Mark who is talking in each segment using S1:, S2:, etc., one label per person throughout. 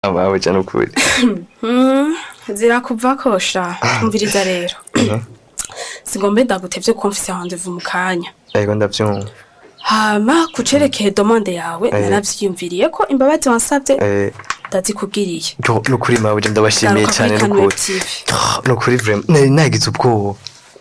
S1: abawe cyane ukuri
S2: Mm, zirakuva kosha umviriza rero sigombe ndagutevye kuko mfise rendez-vous mu kanya
S1: yego ndabyumva
S2: hama kucerekeye domande yawe
S1: Eh.
S2: naravyiyumviriye ko imbabazi wansavye
S1: Eh,
S2: ndazikubwiriye
S1: yo, ni ukuri mawe ndabashimiye
S2: Garuka
S1: cyane
S2: kuri
S1: ni
S2: Kanwe
S1: ukuri
S2: TV.
S1: Ah, ni ukuri vraiment nari nagize ubwoba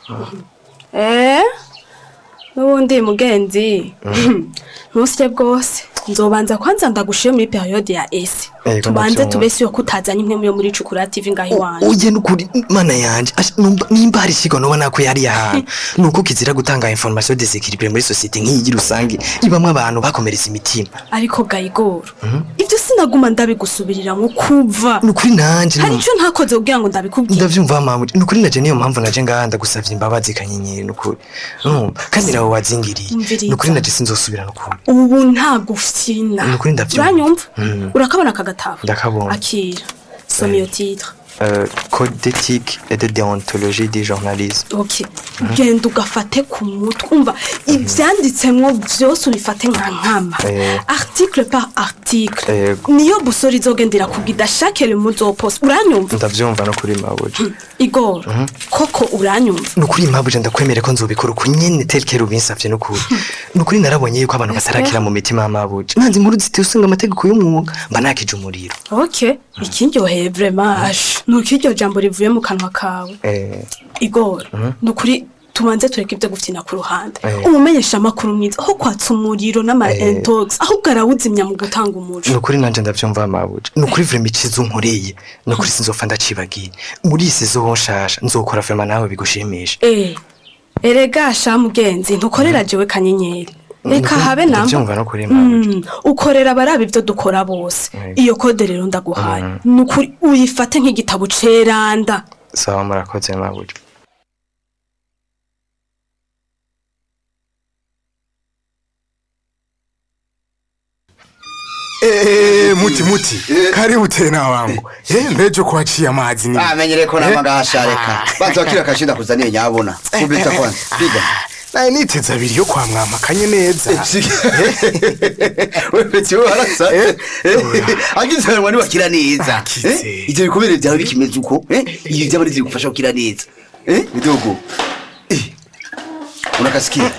S2: Eh, n'ubundi mugenzi ntusye bwose nzobanza kwanza ndagushire muri periode ya esi
S1: Yego,
S2: tubanze
S1: ndavyumva.
S2: tubese yo kutazanye imwe yo muri cukura tv ngaho iwanje
S1: uye nukuri mana yanje Asha, numva- nimba hari ikigo nubona ko yari ahantu ni uko kizira gutanga information desekiribire muri sosiyete nk'iyi rusange ibamwe abantu bakomeretse imitima
S2: ariko gayigoro ivyo sinaguma ndabigusubirira nko kuva
S1: ni ukuri nanje
S2: hari
S1: numva-
S2: ico ntakoze kugira ngo ndabikubwire
S1: ndavyumva mama ni ukuri naje niyo mpamvu naje ngaha ndagusavye imbabazi kanyenyeri ni ukuri Urumva? kandi nawe wazingiriye
S2: Umviriza.
S1: ni ukuri naje sinzosubira ni ukuri
S2: ubu ntabwo ufyina
S1: Ni ukuri ndavyumva.
S2: uranyumva
S1: Mm.
S2: urakabona aka gatabo
S1: Ndakabona.
S2: akira soma iyo titre
S1: Euh, code d'éthique et de déontologie du journalisme
S2: ok genda ugafate ku mutwe umva ivyanditsemwo vyose ubifate nka nkama
S1: Eh.
S2: article par article
S1: Yego.
S2: niyo busoro izogendera kubwida chaque le muzopose uranyumva
S1: ndavyumva no kuri mabuje
S2: igoro koko uranyumva
S1: ni ukuri mabuje ndakwemere ko nzobikora uko nyene telkere ubinsavye ni ukuri ni ukuri narabonye yuko abantu batarakira mu mitima ya mabuje nanze inkuru ziteye usanga amategeko y'umwuga mba nakije umuriro
S2: ok ikindyoheye vraiment asha nuko iryo jambo rivuye mu kanwa kawe
S1: Eh,
S2: igoro ni ukuri tubanze tureke ibyo gufina ku ruhande
S1: Eh.
S2: umumenyesha amakuru mwiza aho kwatsa umuriro n'ama
S1: Eh.
S2: intox ahubwo arawuzimya mu gutanga
S1: ni
S2: umuco
S1: ukuri nanje ndavyumva mabuje ni ukuri vrema iciza unkoreye ni ukuri sinzopfa ndacibagiye muri iyi sezo nshasha nzokora vrema nawe bigushimisha
S2: Eh, erega sha mugenzi ntukorera jewe kanyenyeri reka
S1: Nukuri-
S2: habe namba
S1: ndavyumva no kuri mabuje
S2: Mm, ukorera abaraba ibyo dukora bose
S1: Yego.
S2: iyo kode rero ndaguhaye ni ukuri uyifate nk'igitabo ceranda
S1: sawa murakoze mabuje
S3: Eh, muti muti karibu tena wangu eh, mbejo kuachia amazi ni
S4: amenyere ko namagasha reka banza wakira akashinda kuzaniye nyabona kubita kwanza piga
S3: naye niteze abiri yo kwa mwamakanye neza
S4: we peti we harasa
S3: Eh?
S4: agize ngo niwakira neza
S3: Akize.
S4: Eh? ivyo bikomere vyawe bikimeze uko eh? iyo vyaba ari gufasha gukira neza eh? bidogo Eh. unakasikia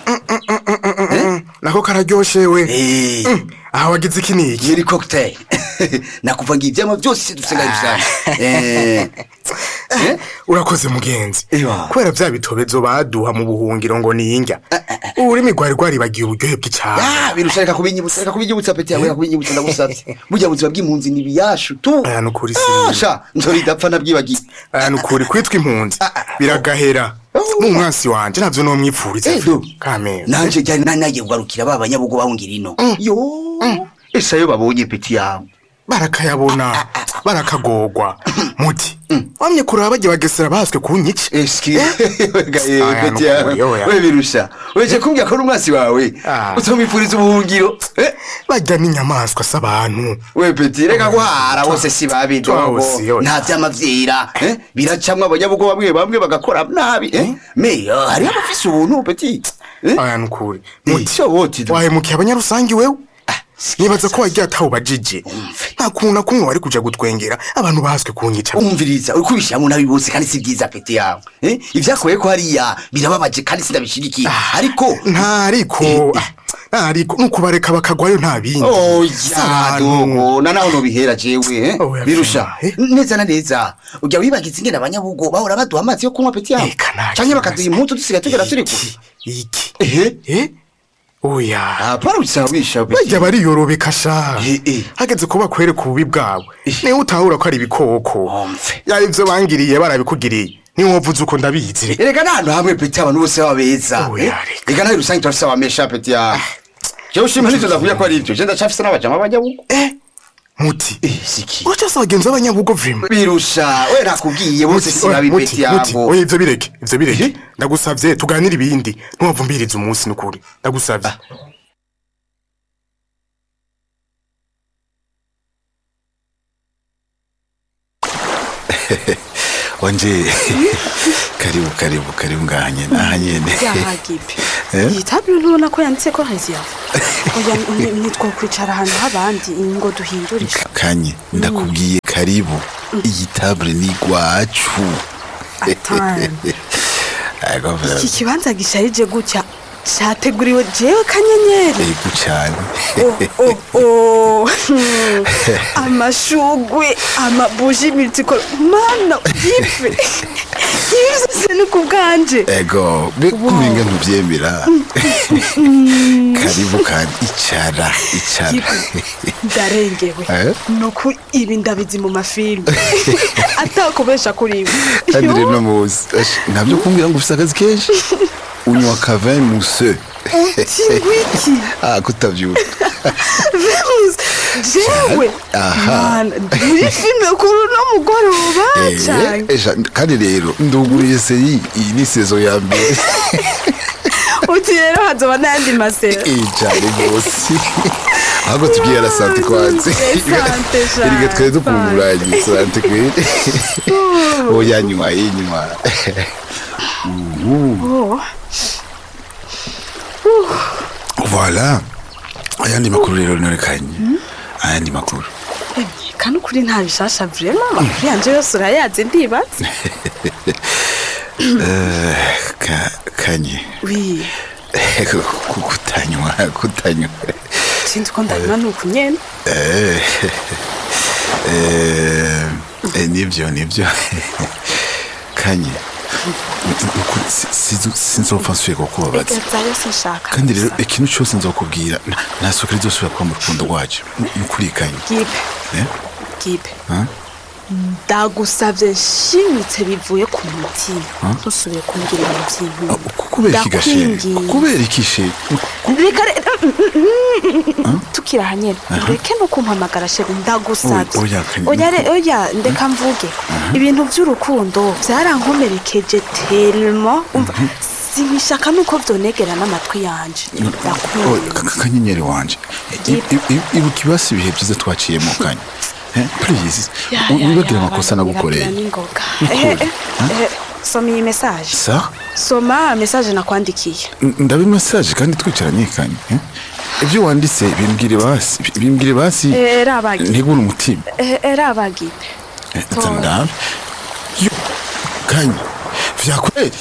S3: nako kararyoshe we
S4: Eh.
S3: aha wagize iki niki
S4: yeri cocktail nakuva ngo ivyama vyose dusenga rusange eh eh
S3: urakoze mugenzi
S4: Ewa.
S3: kubera vya bitobezo baduha mu buhungiro ngo niyinga ururimi rwari rwaribagiye uburyohe bw'icyaro
S4: ya bintu reka kubinyibutsa reka kubinyibutsa peti yawe reka kubinyibutsa ndagusavye burya buzima bw'impunzi ni biyashu tu
S3: aya nukuri
S4: Ah,
S3: si
S4: sha nzoridapfa nabyibagiye
S3: aya nukuri kwitwa impunzi biragahera n'umwansi wanje navyo nomwipfuriza
S4: Edo.
S3: kamera
S4: nanje ryari nari nagiye kugarukira ba banyabugo bahungira ino yo ese ayo babonye peti yawe
S3: barakayabona barakagorwa muti wamye kuraba bagiye bagesera baswe kunyica
S4: eski
S3: Aya,
S4: peti
S3: nukuri,
S4: yawe
S3: oya.
S4: we birusha weje kumbwira ko ari umwasi wawe
S3: Ah.
S4: utomwifuriza ubuhungiro Eh,
S3: barya n'inyamaswa s'abantu
S4: we peti reka guhara bose si babi dogo
S3: Twose, oya.
S4: nta vy'amavyera eh, biracamwo abanyabugo bamwe bamwe bagakora nabi eh? me ah, hariho abafise ubuntu peti Eh?
S3: aya nukuri
S4: Eh,
S3: muti
S4: so woti do.
S3: wahemukiye abanyarusangi wewe nibaza ko wagiye atawubajije nta kuntu na kumwe wari kuja gutwengera abantu bahaswe kunyica
S4: umviriza uri kubishyiramo nabi bose kandi si byiza peti yawe eh? ivyakoye ko hariya birababaje kandi sindabishigikiye ariko
S3: nta ariko
S4: Eh,
S3: ah, nta ariko nukubareka bakagwayo nta bindi
S4: oya
S3: Abantu.
S4: dogo na naho nobihera jewe eh?
S3: Oya,
S4: birusha
S3: eh?
S4: neza na neza ujya wibagiza ingene abanyabugo bahora baduha amazi yo kunywa peti yawe
S3: Eka, nta
S4: canke
S3: kibazo.
S4: bakaduha impuzu dusigaye tugera turi kure
S3: iki iki
S4: ehe
S3: eh oya
S4: apana usanga wisha peti
S3: bajya bariyorobeka sha
S4: Eh, eh.
S3: hageze ko bakwereka ububi bwawe niwe utahura ko ari ibikoko
S4: Omve.
S3: yaba ivyo bangiriye barabikugiriye niwe wavuze uko ndabizi
S4: erega n'ahantu hamwe peti abantu bose baba beza
S3: Oya,
S4: eh?
S3: reka.
S4: reka nawe rusange turafise abamesha peti yawe jewe ushima nivyo ndavuga ko ari ivyo je ndacafise n'abajama b'abanyabugo
S3: eh muti
S4: Eh, siki
S3: uracasa bagenzi b'abanyabugo vima
S4: birusha we nakubwiye bose
S3: Muti,
S4: si
S3: oya,
S4: babi
S3: muti,
S4: peti
S3: muti,
S4: yabo
S3: oya ivyo bireke ivyo bireke
S4: Eh?
S3: ndagusavye tuganire ibindi ntiwavumbiriza umunsi nukuri ndagusavye
S5: wanje karibu karibu karibu ngaha nyene aha nyene
S2: yahagipe
S5: Eh?
S2: iyi tabure ntubona ko yanditse ko reserve oya ni- nitwokwicara ahantu h'abandi ngo duhindurishe
S5: kanye ndakubwiye karibu iyi table ni gwacu
S2: Atani.
S5: Ego,
S2: iki kibanza gisharije gutya cyateguriwe jewe kanyenyeri
S5: ego cyane
S2: Oh, oh, oh. Hmm. amashugwe amabuji multicolo mana yife yibise ni ku bwanje
S5: ego be kumenga ntubyemera karibu kandi icara icara
S2: Yife, ndarengewe
S5: Eh?
S2: nuko ibi ndabizi mu mafilime atakubesha kuri ibi
S5: kandi rero no muzi Ash, ntabyo kumbwira ngo ufite akazi kenshi unywa kavin muse
S2: tingwiki
S5: ah kutabyuka
S2: vemus jewe
S5: Aha.
S2: mana muri filime kuri uno mugoroba
S5: Eh,
S2: cyane
S5: esha, kandi rero nduguriye seri iyi ni sezo ya mbere
S2: uti rero hazoba n'ayandi masera
S5: iyi cyane rwose ahubwo tubwiye ara sante kwanze
S2: Sante, sha,
S5: erega twari dukunguranye sante kweri oya nyuma y'inyuma voilà ayandi makuru rero norekanye ayandi makuru
S2: kandi ukuri nta bishasha vrema amakuru yanje yose urayazi ndibaza
S5: Eh, ka- kanye
S2: wi
S5: Ku- kutanywa kutanywa
S2: sinzi ko ndanywa ni uku nyene
S5: Eh, eh, eh, nibyo nibyo kanye Ukuri, si- si- sinzopfa nsuye kukubabaza
S2: gazayo sinshaka
S5: kandi rero ikintu cyose nzokubwira nta- nta soko rizosubira kuba mu rukundo rwacu nukuri kanye
S2: gipe
S5: Eh?
S2: gipe
S5: Huh?
S2: ndagusavye nshimitse bivuye ku mutima ntusubire kumbwira ibintu
S5: Ah,
S2: by'intu
S5: kubera iki gashe
S2: Ndakwinginze.
S5: kubera iki she
S2: reka re- tukiri aha nyene ureke no kumpamagara sheri ndagusavye
S5: Oya, oya, Kanye,
S2: oya re- oya ndeka mvuge ibintu by'urukundo byarankomerekeje telmo umva sinishaka nuko vyonegera n'amatwi yanje
S5: Oh,
S2: ndakunda
S5: ka- ka- kanyenyeri wanje I- i- i- ibuka ibasi ibihe byiza twaciyemo kanye Eh, please wibagire amakosa nagukoreye
S2: n'ingoga
S5: Ukuri.
S2: Eh, eh, eh, soma iyi message
S5: sa
S2: soma message nakwandikiye
S5: ndabe message kandi twicaranye kanye eh? ibyo wanditse bimbwire basi bimbwire basi
S2: Eh, rabagi
S5: ntigure umutima
S2: Eh, eh, rabagipe
S5: Eh, ndabe yo kanye vyakweli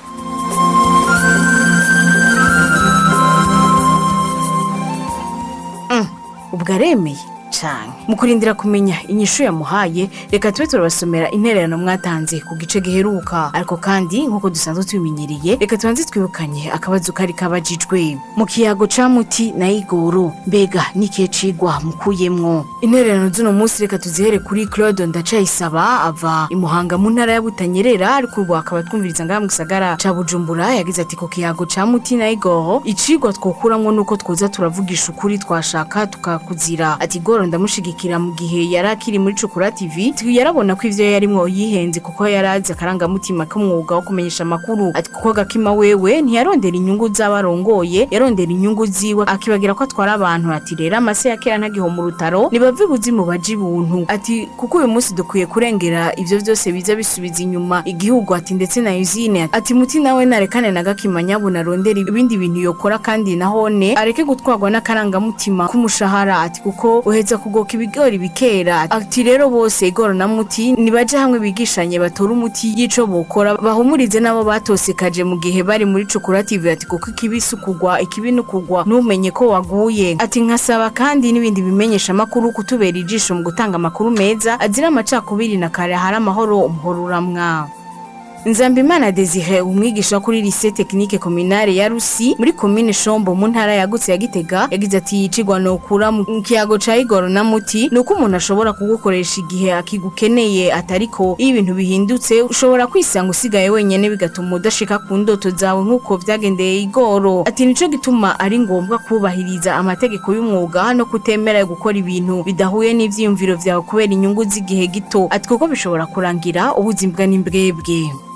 S6: ubwo aremeye cyane mu kurindira kumenya inyishu yamuhaye reka tube turabasomera intererano mwatanze ku gice giheruka ariko kandi nk'uko dusanzwe tubimenyereye reka tubanze twibukanye akabazo kari kabajijwe mu kiyago ca muti na igoro mbega n'ikihe cigwa mukuyemwo intererano z'uno munsi reka tuzihere kuri claude ndacayisaba ava i muhanga mu ntara ya butanyerera ariko ubu akaba twumviriza ngaha mu gisagara ca bujumbura yagize ati ku kiyago ca muti na igoro icigwa twokuramwo nuko twoza turavugisha ukuri twashaka tukakuzira ati goro ndamushigikira mu gihe yari akiri muri cukura tv twi- yarabona ko ivyo yarimwo yihenze kuko yari azi akarangamutima k'umwuga wo kumenyesha amakuru ati kuko gakima wewe ntiyarondera inyungu z'abarongoye yarondera inyungu ziwe akibagira ko atwara abantu ati rero amase ya kera ntagiho mu rutaro nibave ibuzimu baje ibuntu ati kuko uyu munsi dukwiye kurengera ivyo vyose biza bisubiza inyuma igihugu ati ndetse na usine ati muti nawe narekane na gakima nyabuna arondera ibindi bintu yokora kandi nahone areke gutwarwa n'akarangamutima k'umushahara ati kuko uheza kugoka ibigori bikera ati rero bose igoro na muti nibaje hamwe bigishanye batore umuti y'ico bokora bahumurize n'abo batosekaje mu gihe bari muri cukura tv ati kuko ikibi si ukugwa ikibi ni ukugwa ntumenye ko waguye ati nkasaba kandi n'ibindi bimenyesha amakuru kutubera ijisho mu gutanga amakuru meza azira amacakubiri na kare hari amahoro umuhoro uramwa Nzambimana Desire umwigisha kuri lycée technique communale ya Rusi muri commune Shombo mu ntara yagutse ya Gitega yagize ati yicigwa no kura mu kiyago ca Igoro na Muti nuko umuntu ashobora kugukoresha igihe akigukeneye atariko iyo ibintu bihindutse ushobora kwisanga usigaye wenyene bigatuma udashika ku ndoto zawe nk'uko vyagendeye Igoro ati nico gituma ari ngombwa kubahiriza amategeko y'umwuga no kutemera gukora ibintu bidahuye n'ivyiyumviro vyawe kubera inyungu z'igihe gito ati kuko bishobora kurangira ubuzima n'imbwebwe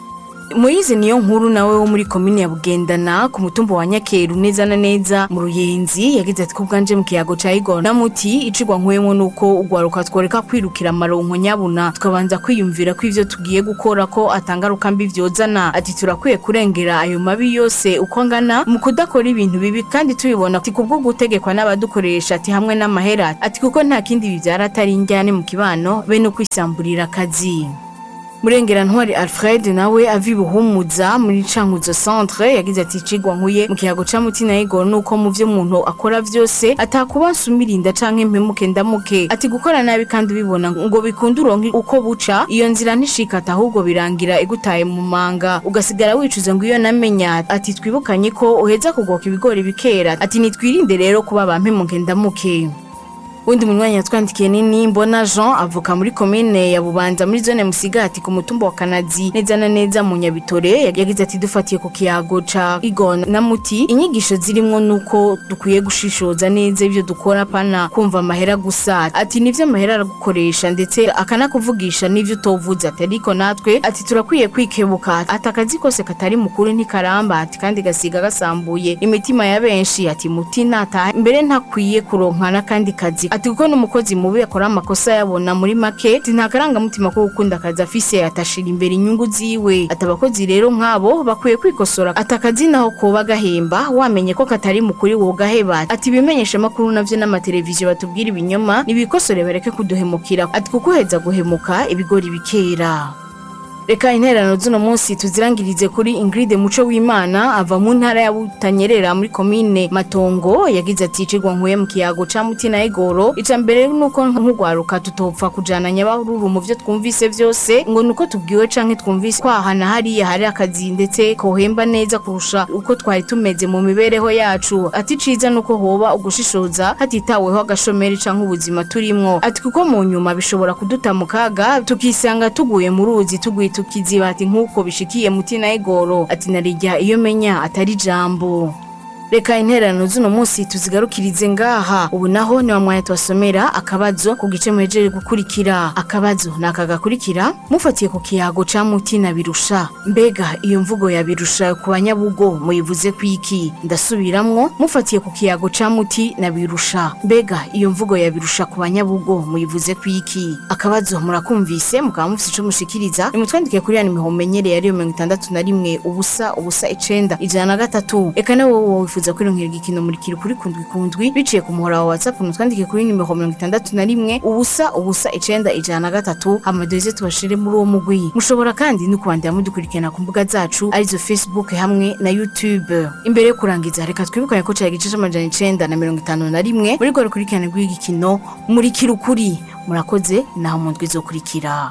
S6: Moyize niyo nkuru nawe wo muri komine ya Bugendana ku mutumba wa Nyakeru neza na neza mu Ruyenzi yagize ati kubwanje mu kiyago ca Igor na muti icigwa nkuyemo nuko ugwaruka tworeka kwirukira amaronko nyabuna tukabanza kwiyumvira ko ivyo tugiye gukora ko atangaruka mbi vyozana ati turakwiye kurengera ayo mabi yose uko angana mu kudakora ibintu bibi kandi tubibona ati kubwo gutegekwa n'abadukoresha ati hamwe n'amahera ati kuko nta kindi bivyara atari injyane mu kibano bene kwisamburira akazi Murengera ntwari Alfred nawe avi buhumuza muri cankuzo centre yagize ati cigwa nkuye mu kiyago ca mutina Igor nuko mu vyo umuntu akora vyose atakuba nsumirinda canke mpemuke ndamuke ati gukora nabi kandi ubibona ngo bikunde uronke uko buca iyo nzira ntishikata ahubwo birangira igutaye mu manga ugasigara wicuza ngo iyo namenya ati twibukanye ko uheza kugoka ibigori bikera ati nitwirinde rero kuba bampemuke ndamuke Undi munywanyi yatwandikiye nini mbona Jean avuka muri komine ya Bubanza muri zone Musigati ku mutumba wa Kanazi neza na neza mu Nyabitore yagize ati dufatiye ku kiyago ca Igon na Muti inyigisho zirimwo nuko dukwiye gushishoza neza ivyo dukora pana kumva amahera gusa ati nivyo amahera aragukoresha ndetse akanakuvugisha nivyo utovuze ati ariko natwe ati turakwiye kwikebuka ati akazi kose katari mukuru ntikaramba ati kandi gasiga gasambuye imitima ya benshi ati Muti nataha mbere ntakwiye kuronka n'akandi kazi ati kuko n'umukozi mubi akora amakosa yabona muri make ati nta karangamutima ko gukunda akazi afise atashira imbere inyungu ziwe ati abakozi rero nk'abo bakwiye kwikosora ati akazi naho koba gahemba wamenye ko katari mukuri wogaheba ati ibimenyesha amakuru navyo n'amateleviziyo batubwira ibinyoma nibikosore bareke kuduhemukira ati kuko uheza guhemuka ibigori bikera Reka intererano z'uno munsi tuzirangirize kuri Ingrid Muco w'Imana ava mu ntara ya Butanyerera muri komine Matongo yagize ati cigwa nkuye mu kiyago ca Mutina Igoro ica mbere nuko nkugwaruka tutopfa kujana nyabaruru mu vyo twumvise vyose ngo nuko tubwiwe canke twumvise kwahana hariya hari akazi ndetse kohemba neza kurusha uko twari tumeze mu mibereho yacu ati ciza nuko hoba ugushishoza hatitaweho agashomeri canke ubuzima turimwo ati kuko mu nyuma bishobora kuduta mu kaga tukisanga tuguye mu ruzi tuguye tukiziba ati nk'uko bishikiye mutina igoro ati narijya iyo menya atari jambo reka intererano z'uno munsi tuzigarukirize ngaha ubu naho ni wa mwanya tubasomera akabazo ku gice muhejeje gukurikira akabazo ni aka gakurikira mufatiye ku kiyago ca mutina birusha mbega iyo mvugo ya birusha ku banyabugo muyivuze kwiki ndasubiramwo mufatiye ku kiyago ca muti na birusha mbega iyo mvugo ya birusha ku banyabugo muyivuze kwiki akabazo murakumvise mukaba mufise ico mushikiriza nimutwandike kuri ya nimero mumenyereye ariyo mirongo itandatu na rimwe ubusa ubusa icenda ijana na gatatu eka nawe wowe wifuza kwironkera igikino muri kiri kuri kundwi kundwi biciye ku muhora wa whatsapp mutwandike kuri nimero mirongo itandatu na rimwe ubusa ubusa icenda ijana na gatatu amadoze tubashire muri uwo mugwi mushobora kandi no kubandira mudukurikirana ku mbuga zacu arizo facebook hamwe na youtube imbere yo kurangiza reka twibukanye ko cari igice c'amajana icenda na mirongo itanu na rimwe muri rwo rukurikirane rw'igikino muri kiri ukuri murakoze naho mu ndwi izokurikira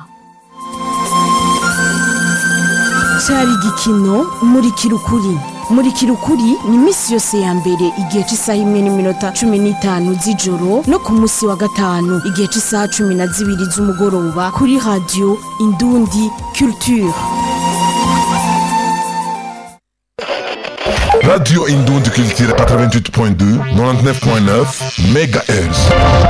S7: cyari igikino murikira ukuri murikira ukuri ni iminsi yose ya mbere igihe cy'isaha imwe n'iminota cumi n'itanu z'ijoro no ku munsi wa gatanu igihe cy'isaha cumi na zibiri z'umugoroba kuri radiyo indundi culture
S8: Radio Indon de Culture 88.2, 99.9 MHz.